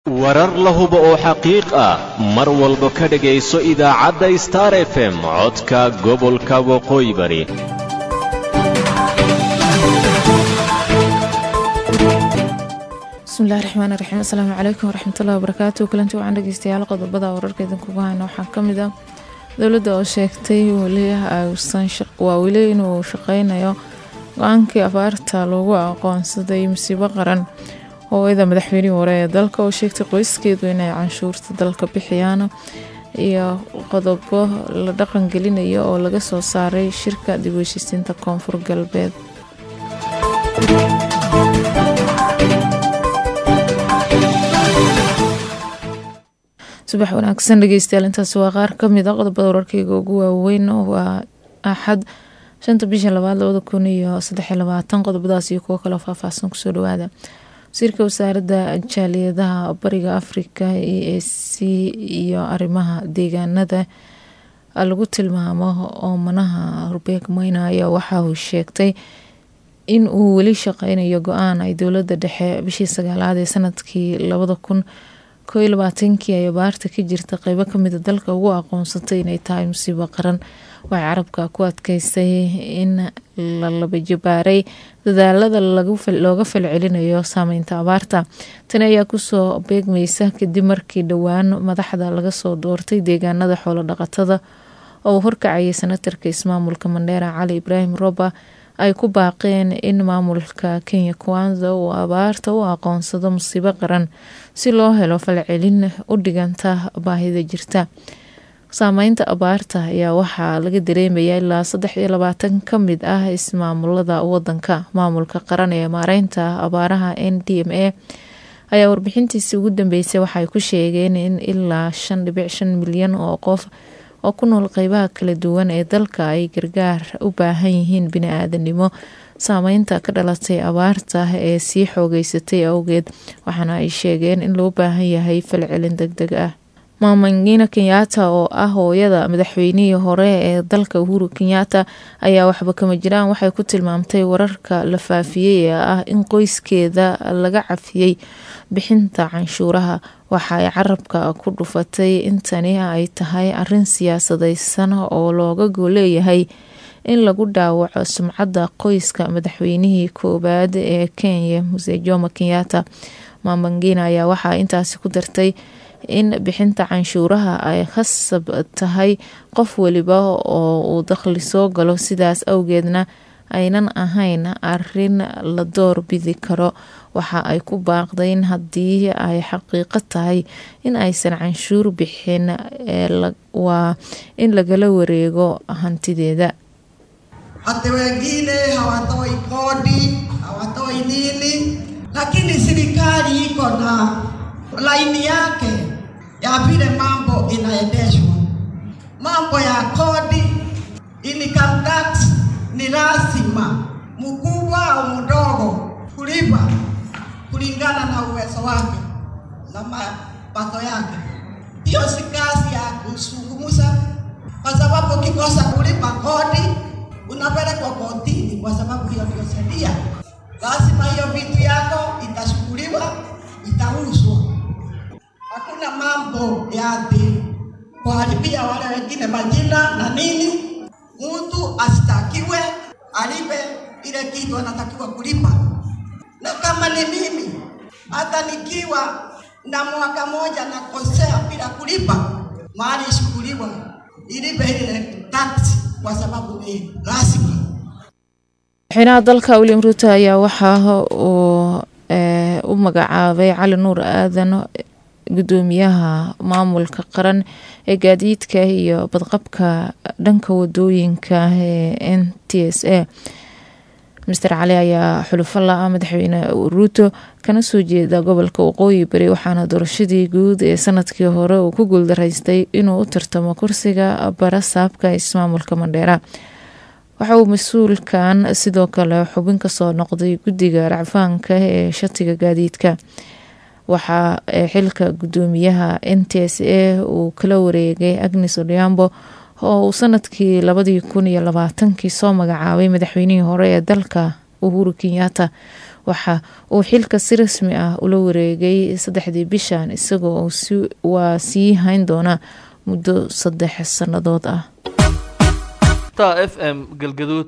warar la hubo oo xaqiiq ah mar walba ka dhegayso idaacadda star f m codka gobolka waqooyi bari bismillahi raxmaan raxiim asalaamu calaykum waraxmatullahi wabarakaatu kulanti wacan dhegeystayaal qodobada wararka idinkugu hayna waxaa kamid ah dowladda oo sheegtay waa weli inuu shaqeynayo go-aankii abaarta loogu aqoonsaday masiibo qaran hooyada madaxweynihii hore ee dalka oo sheegtay qoyskeedu inay canshuurta dalka bixiyaan iyo qodobo la dhaqan gelinayo oo laga soo saaray shirka dib u heshiisiinta koonfur galbeed subax wanaagsan dhegeystayaal intaasi waa qaar kamid a qodobada wararkeyga ugu waaweyn waa axad shanta bisha labaad labada kun iyo saddexiy labaatan qodobadaas iyo kuwo kaloo faahfaahsan kusoo dhawaada wasiirka wasaaradda jaaliyadaha bariga afrika e a c iyo arrimaha deegaanada lagu tilmaamo oomanaha rubeeg meyna ayaa waxa uu sheegtay in uu weli shaqeynayo go-aan ay dowladda dhexe bishii sagaalaad ee sanadkii labada kun koo iyo labaatankii ay abaarta ka jirta qeybo kamida dalka ugu aqoonsatay inay tahay musiibo qaran waxay carabka ku adkeysay in la labajabaaray dadaalada looga falcelinayo saameynta abaarta tani ayaa kusoo beegmeysa kadib markii dhowaan madaxda laga soo doortay deegaanada xoolo dhaqatada oo uu horkacayay senatarka ismaamulka mandheera cali ibraahim roba ay ku baaqeen in maamulka kenya kwanza uu abaarta u aqoonsado musiibo qaran si loo helo falcelin u dhiganta baahida jirta saameynta abaarta ayaa waxaa laga dareemaya ilaa saddex iyo labaatan ka mid ah ismaamulada wadanka maamulka qaran ee maareynta abaaraha n d m a ayaa warbixintiisii ugu dambeysay waxaay ku sheegeen in ilaa shan dhibic shan milyan oo qof oo ku nool qeybaha kala duwan ee dalka ay gargaar u baahan yihiin bini-aadanimo saameynta ka dhalatay abaarta ee sii xoogeysatay awgeed waxaana ay sheegeen in loo baahan yahay falcelin deg deg ah maamangina kenyaata oo ah hooyada madaxweynihii hore ee dalka uhuru kenyaata ayaa waxba kama jiraan waxay ku tilmaamtay wararka la faafiyey ee ah in qoyskeeda laga cafiyey bixinta canshuuraha waxa ay carabka ku dhufatay in tani ay tahay arin siyaasadeysan oo looga gooleeyahay in lagu dhaawaco sumcadda qoyska madaxweynihii koowaad ee kenya muse jomo kenyaata maamangina ayaa waxaa intaasi ku dartay in bixinta canshuuraha ay khasab tahay qof weliba oo uu dakhli soo galo sidaas awgeedna aynan ahayn arin la door bidi karo waxa ay ku baaqdayn haddii ay xaqiiqo tahay in aysan canshuur bixin waa in lagala wareego hantideeda hata wengine hawatoi kodi hawatoi nini lakini serikali iko na laini yake ya vile mambo inaendeshwa. Mambo ya kodi, income tax ni lazima mkubwa au mdogo kulipa kulingana na uwezo wake na mapato yake. Hiyo si kazi ya kuzungumza, kwa sababu ukikosa kulipa kodi unapelekwa kotini, kwa sababu hiyo ndio sheria. Lazima hiyo vitu yako itashughuliwa, itauzwa hakuna mambo ya ati kuharibia wale wengine majina na nini. Mtu asitakiwe alipe ile kitu anatakiwa kulipa, na kama ni mimi, hata nikiwa na mwaka moja nakosea bila kulipa, mali ishughuliwa ilipe ile tax, kwa sababu ni lazima. madaxweynaha dalka william ruuto ayaa waxaa uu u magacaabay cali nuur aadan gudoomiyaha maamulka qaran ee gaadiidka iyo badqabka dhanka wadooyinka ee n t s a master cali ayaa xulufo la-a madaxweyne ruuto kana soo jeeda gobolka waqooyi bari waxaana doorashadii guud ee sanadkii hore uu ku guuldaraystay inuu u tartamo kursiga barasaabka ismaamulka mandheera waxa uu mas-uulkan sidoo kale xubin kasoo noqday guddiga racfaanka ee shatiga gaadiidka waxaa xilka gudoomiyaha n t s a uu kala wareegay agnes odhiambo oo uu sanadkii labadii kun iyo labaatankii soo magacaabay madaxweynihii hore ee dalka uhuru kenyaata waxa uu xilka si rasmi ah ula wareegay saddexdii bishan isagoo waa sii hayn doona muddo saddex sannadood ah f m galgaduud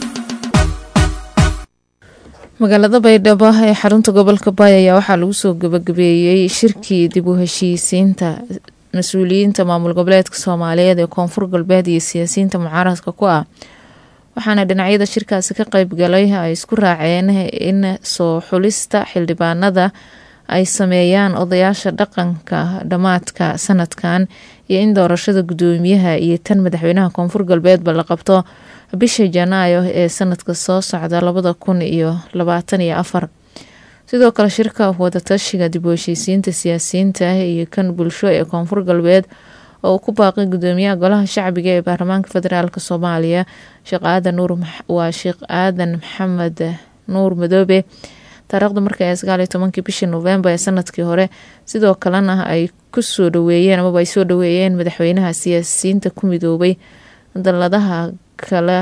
magaalada baydhabo ee xarunta gobolka baay ayaa waxaa lagu soo gabagabeeyey shirkii dib u heshiisiinta mas-uuliyiinta maamul goboleedka soomaaliyeed ee koonfur galbeed iyo siyaasiyiinta mucaaradka ku ah waxaana dhinacyada shirkaasi ka qeyb galay ay isku raaceen in soo xulista xildhibaanada ay sameeyaan odayaasha dhaqanka dhammaadka sanadkan iyo in doorashada guddoomiyaha iyo tan madaxweynaha koonfur galbeedba la qabto bisha janaayo ee sanadka soo socda labada kun iyo labaatan iyo afar sidoo kale shirka wadatashiga dib u heshiisiinta siyaasiyiinta iyo kan bulsho ee koonfur galbeed oo uu ku baaqay gudoomiyaha golaha shacbiga ee baarlamaanka federaalk soomaaliya sheekh aadan nuur waa sheekh aadan maxamed nuur madoobe taariikhda marka ee sagaaliyo tobankii bishii novembar ee sanadkii hore sidoo kalena ay kusoo dhaweeyeen amaba ay soo dhaweeyeen madaxweynaha siyaasiyiinta ku midoobay daladaha kale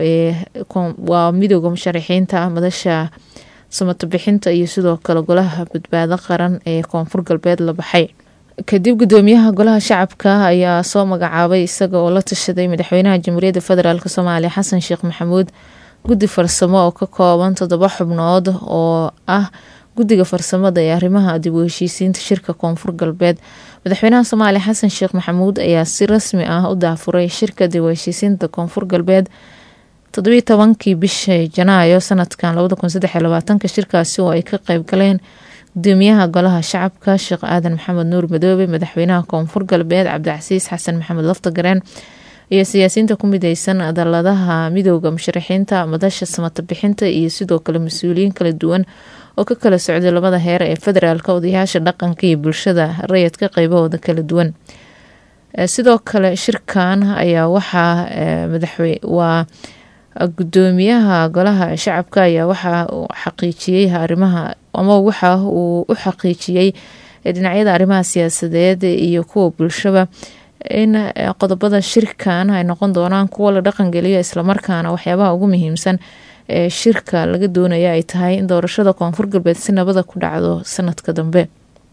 waa midooda musharaxiinta madasha samato bixinta iyo sidoo kale golaha badbaado qaran ee koonfur galbeed la baxay kadib gudoomiyaha golaha shacabka ayaa soo magacaabay isaga oo la tashaday madaxweynaha jamhuuriyadda federaalk soomaaliya xasan sheekh maxamuud guddi farsamo oo ka kooban toddoba xubnood oo ah guddiga farsamada ee arrimaha dib u heshiisiinta shirka koonfur galbeed madaxweynaha soomaaliya xasan sheekh maxamuud ayaa si rasmi ah u daafuray shirka dib u heshiisiinta koonfur galbeed toddobiyi tobankii bisha janaayo sanadkan labada kun saddex iyo labaatanka shirkaasi oo ay ka qeyb galeen gudoomiyaha golaha shacabka sheekh aadan maxamed nuur madoobe madaxweynaha koonfur galbeed cabdicasiis xasan maxamed laftagareen iyo siyaasiyiinta ku mideysan daladaha midooda musharaxiinta madasha samata bixinta iyo sidoo kale mas-uuliyiin kala duwan oo ka kala socday labada heer ee federaalk odayaasha dhaqanka iyo bulshada rayidka qeybahooda kala duwan sidoo kale shirkan ayaa waxaa madaxwaa gudoomiyaha golaha shacabka ayaa waxa uu xaqiijiyey arrimaha ama waxa uu u xaqiijiyey dhinacyada arrimaha siyaasadeed iyo kuwa bulshaba in qodobada shirkan ay noqon doonaan kuwa la dhaqangeliyo islamarkaana waxyaabaha ugu muhiimsan ee shirka laga doonaya ay tahay in doorashada koonfur galbeed si nabada ku dhacdo sanadka dambe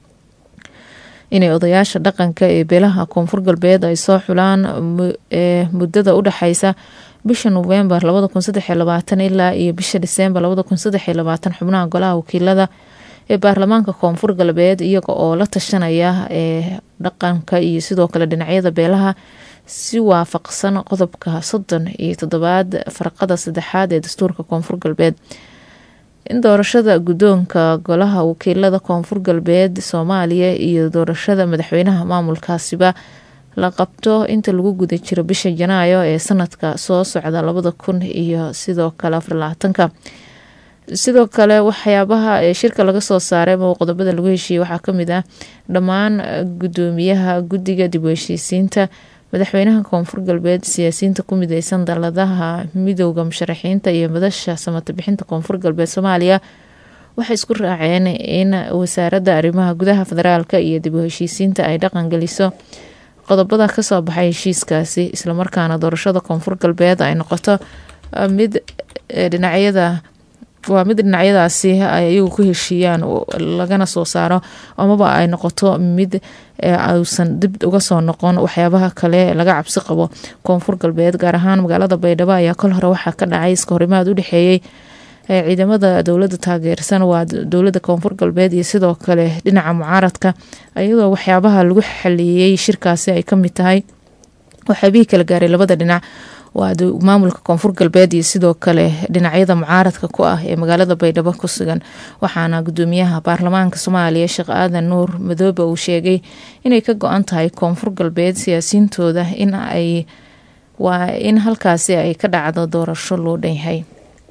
inay odayaasha dhaqanka ee beelaha koonfur galbeed ay soo xulaan ee muddada u dhexeysa bisha novembar labada kun saddex iyo labaatan ilaa iyo bisha disembar labada kun saddex iyo labaatan xubnaha golaha wakiilada ee baarlamaanka koonfur galbeed iyaga oo la tashanaya ee dhaqanka iyo sidoo kale dhinacyada beelaha si waafaqsan qodobka soddon iyo toddobaad farqada saddexaad ee dastuurka koonfur galbeed in doorashada guddoonka golaha wakiilada koonfur galbeed soomaaliya iyo doorashada madaxweynaha maamulkaasiba la qabto inta lagu guda jiro bisha janaayo ee sanadka soo socda labada kun iyo sidoo kale afarlabaatanka sidoo kale waxyaabaha ee shirka laga soo saaray ama qodobada lagu heshiiyey waxaa kamid ah dhammaan gudoomiyaha guddiga dib u heshiisiinta madaxweynaha koonfur galbeed siyaasiyiinta ku mideysan daladaha midooda musharaxiinta iyo madasha samata bixinta koonfur galbeed soomaaliya waxay isku raaceen in wasaaradda arrimaha gudaha federaalk iyo dib u heshiisiinta ay dhaqan geliso qodobada kasoo baxay heshiiskaasi islamarkaana doorashada koonfur galbeed ay noqoto mid dhinacyada waa mid dhinacyadaasi ay iyagu ku heshiiyaan lagana soo saaro amaba ay noqoto mid uusan dib uga soo noqon waxyaabaha kale laga cabsi qabo koonfur galbeed gaar ahaan magaalada baydhabo ayaa kol hore waxaa ka dhacay iska horimaad u dhexeeyey ciidamada dowlada taageersan waa dowlada koonfur galbeed iyo sidoo kale dhinaca mucaaradka iyadoo waxyaabaha lagu xaliyey shirkaasi ay kamid tahay waxyaabihii kala gaaray labada dhinac waa maamulka koonfur galbeed iyo sidoo kale dhinacyada mucaaradka ku ah ee magaalada baydhabo ku sugan waxaana gudoomiyaha baarlamaanka soomaaliya sheekh aadan nuur madoobe uu sheegay inay ka go-an tahay koonfur galbeed siyaasiyiintooda in ay waa in halkaasi ay ka dhacdo doorasho loo dhanyahay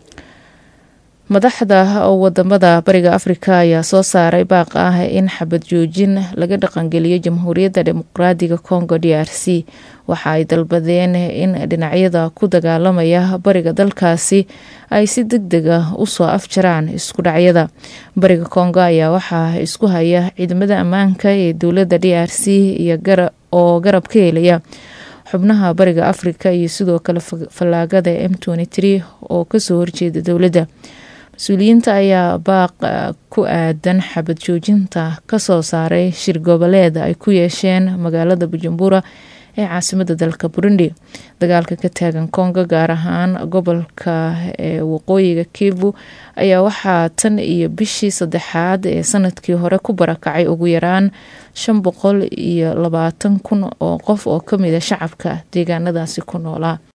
madaxda wadamada bariga afrika ayaa soo saaray baaq ah in xabad joojin laga dhaqangeliyo jamhuuriyadda dimuqraadiga congo d r c waxa ay dalbadeen in dhinacyada ku dagaalamaya bariga dalkaasi ay si deg deg ah usoo afjaraan isku dhacyada bariga congo ayaa waxaa isku haya ciidamada ammaanka ee dowladda d r c iyo oo garab ka helaya xubnaha bariga afrika iyo sidoo kale fallaagada m oo kasoo horjeeda dowladda mas-uuliyiinta ayaa baaq ku aadan xabad joojinta kasoo saaray shir goboleed ay ku yeesheen magaalada bujumbura ee caasimada dalka burundi dagaalka ka taagan kongo gaar ahaan gobolka ee waqooyiga kivu ayaa waxaa tan iyo bishii saddexaad ee sanadkii hore ku barakacay ugu yaraan shan boqol iyo labaatan kun oo qof oo kamid a shacabka deegaanadaasi ku noolaa